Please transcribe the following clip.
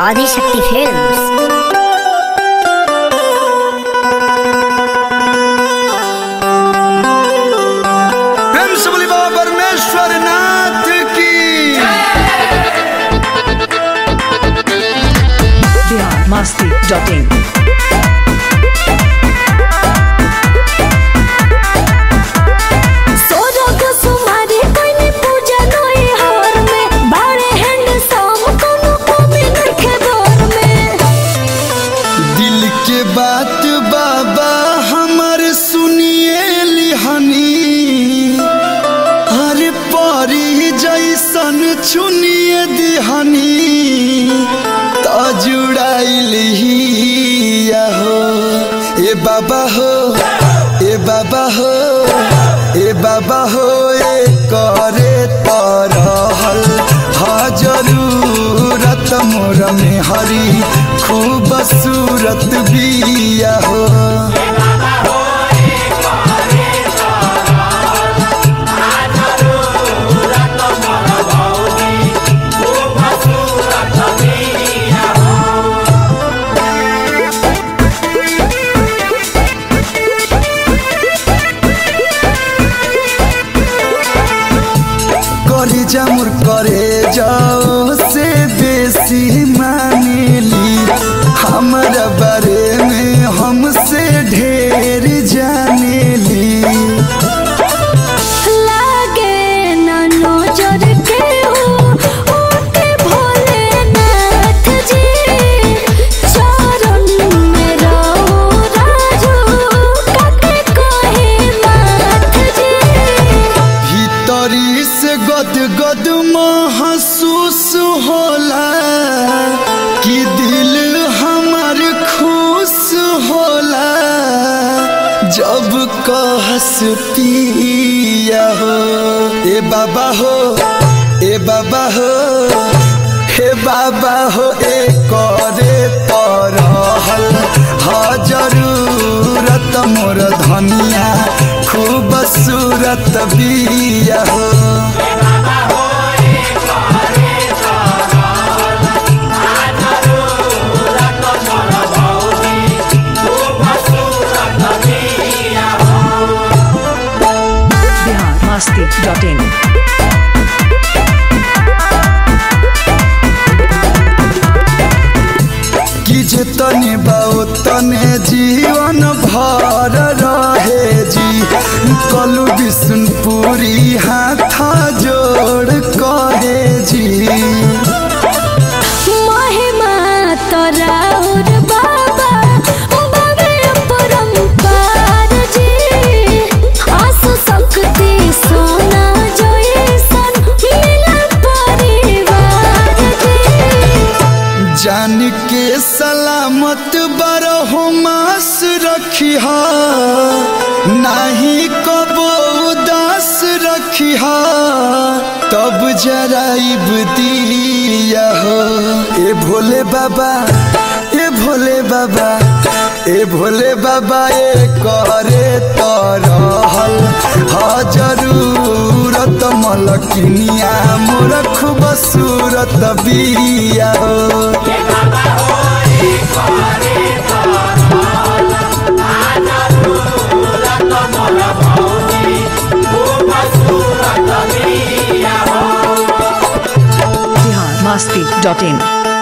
Adishakti films प्रेम से बोली बाबा परमेश्वर नाथ की बिहार मस्ती डॉट इन सोरग सुमारी कोइनी पूजा नोई हवर में बाड़े हैंडसम कोनो कमी नइखे दौर में दिल के बात बाबा हमर सुनिए लिहनी हर परी जैसन चुनिए दिहनी त जुड़ाइल हो ए बाबा हो ए बाबा हो ए बाबा हो ए करे तरहल हा जरूरत मोर में हरी खूब सूरत बिया हो करे जामुर करे जाओ से बेसी मानेली हमारा बारे में हमसे ढेर जानेली लागे ना नजर के हो ओके भोलेनाथ जी चरण में रहो राजू काके कहे माथ जी भीतरी से गद गद महसूस होला कि दिल हमार खुश होला जब कहस पिया हो ए बाबा हो ए बाबा हो हे बाबा हो ए करे तरहल हा जरूरत मोर धनिया खूब सूरत बिया हो बिहार मस्ती डॉट इन कि जे तने बाओ तने जीवन भर रहे जी कलु विष्णुपुरी हाथ जोड़ कहे जी महिमा तोराउर बाबा बाबे परम्पार जी आसु शक्ति सोना जैसन मिलन परिवार जी जान के सलामत बरहो मास रखिहा नाही कबो उदास रखिहा तब जराइब दिया हो ए भोले बाबा ए भोले बाबा ए भोले बाबा ए करे तरहल हा जरूरत मलकिनिया मोर खूब सूरत बिया हो बिहार मस्ती डॉट इन